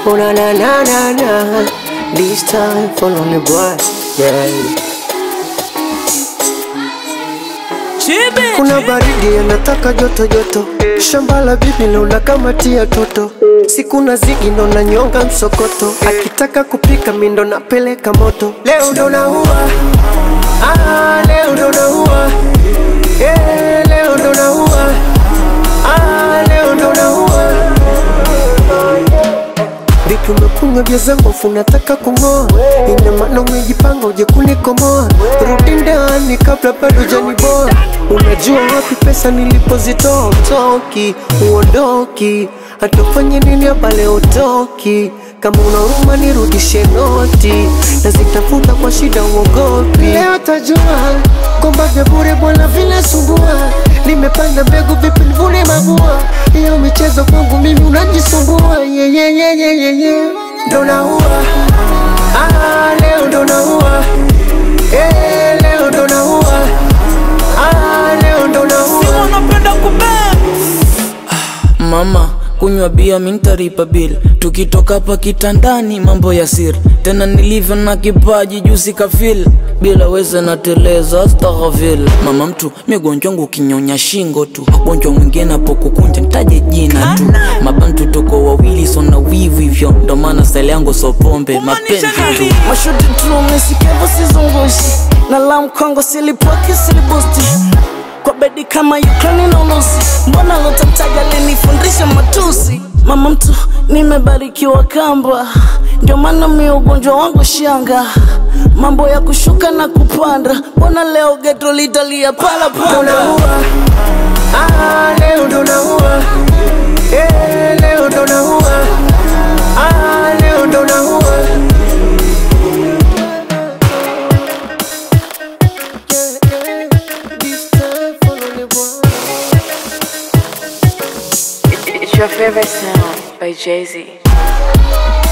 Oh na na na na na. This time follow me boy. Yeah. Kuna baridi anataka joto joto, shamba la bibi luna kama tia toto, siku na zigi ndo na nyonga msokoto, akitaka kupika mindo napeleka moto. Leo ndo naua, ah, leo ndo naua, eh, leo ndo naua, ah, leo ndo naua. Vipi umekunywa vya zangu afu unataka kung'oa? Ina maana umejipanga uje kunikomoa? Rudi ndani kabla bado hujaniboa. Unajua wapi pesa nilipozitoa? Utoki, uondoki, hata ufanye nini hapa leo utoki. Kama una huruma nirudishe noti, nazitafuta kwa shida, uogopi. Leo tajua kwamba vya bure bwana vinasumbua. Nimepanda mbegu vipi nivune mabua? Hiyo michezo kwangu mimi unajisumbua. Yeah, yeah, yeah, yeah, yeah, yeah. Ndo naua ah, leo ndo naua eh, leo ndo naua ah, leo ndo naua unapenda kubeba Mama kunywa bia mintaripa bil tukitoka hapa kitandani mambo ya siri tena nilivyo na kipaji jusi kafil bila weza nateleza astaghfir mama mtu migonjwa wangu kinyonya shingo tu gonjwa mwingine hapo kukunja ntaje jina tu mabantu toko wawili sona wivu hivyo ndo maana style yangu so pombe mapenzi tu mashuti tu mesikevo sizungushi na la mkongo silipoki silibusti kwa bedi kama Ukraine na Urusi. Mbona lotamtaja alinifundisha matusi? Mama mtu nimebarikiwa kamba, ndio maana mi ugonjwa wangu shanga, mambo ya kushuka na kupanda. Mbona leo geto litalia pala ndo pala? naua ah, leo ndo naua eh, leo ndo naua ah, leo ndo naua This time follow me boy It's your favorite sound by Jay Z.